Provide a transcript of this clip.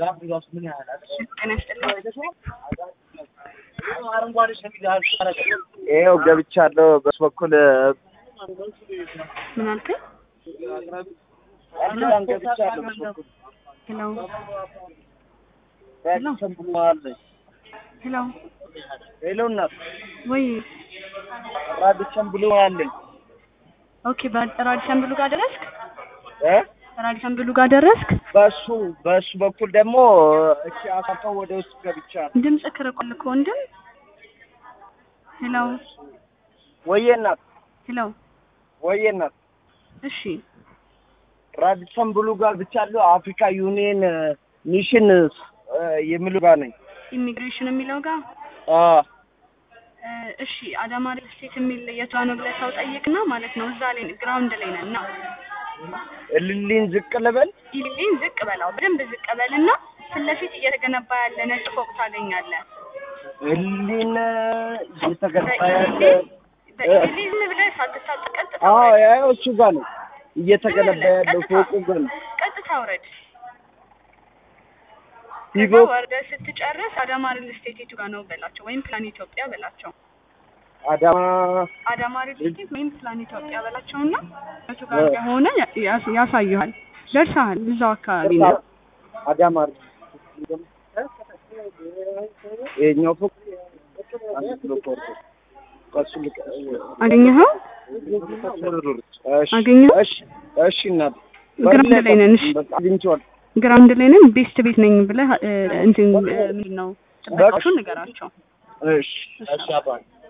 ጤና ይስጥልኝ። ይኸው ገብቻለሁ። በሱ በኩል ምን አልከኝ? በጣም ገብቻለሁ። በሱ በኩል ሄሎ ራዲሰን ብለዋል። ሄሎ፣ ሄሎ እናት ወይ ራዲሰን ብለዋል ኦኬ። በራዲሰን ብሉ ጋር ደረስክ? እ ራዲሰን ብሉ ጋር ደረስክ? በሱ በሱ በኩል ደግሞ እሺ አሳልፈው ወደ ውስጥ ገብቻለሁ። ድምጽ ክርቋል እኮ ወንድም። ሄሎ ወዬ እናት ሄሎ፣ ወዬ እናት እሺ ራዲሰን ብሉ ጋር ብቻለሁ። አፍሪካ ዩኒየን ሚሽን የሚሉ ጋር ነኝ። ኢሚግሬሽን የሚለው ጋር አ እ፣ እሺ አዳማ ሪል ስቴት የሚል የቷ ነው ብለህ ሰው ጠይቅና ማለት ነው። እዛ ላይ ግራውንድ ላይ ነን እና እልልኝ ዝቅ ልበል። ኢሊሊን ዝቅ በላው በደንብ ዝቅ በልና ፊት ለፊት እየተገነባ ያለ ነጭ ፎቅ ታገኛለህ። እልልኝ እየተገባ ያለ በኢሊሊ ዝም ብለህ ሳትሳብ ቀጥታ አዎ ውረድ። ያው እሱ ጋር ነው እየተገነባ ያለው ፎቁ ጋር ነው። ቀጥታ ውረድ። ሂዶ ከዛ ወርደህ ስትጨርስ አዳማ ሪል ስቴት የቱ ጋር ነው በላቸው፣ ወይም ፕላን ኢትዮጵያ በላቸው። አዳማ አዳማ ሪል ስቴት ወይም ፕላን ኢትዮጵያ በላቸውና የቱ ጋር እንደሆነ ያ- ያስ- ያሳዩሃል። ደርሰሃል። እዛው አካባቢ ነው። አዳማ ይኸኛው ፎቅ አንድ ኪሎ ቆርጦ ከሱ ልቅ አገኘኸው? እሺ አገኘኸው? እሺ እሺ እናት ግራውንድ ላይ ነን። እሺ በቃ አግኝቼዋለሁ። ግራውንድ ላይ ነን። ቤስት ቤት ነኝ ብለህ እ፣ እንትን እ፣ ምንድን ነው ጥበቃዎቹን ንገራቸው። እሺ እሺ አባ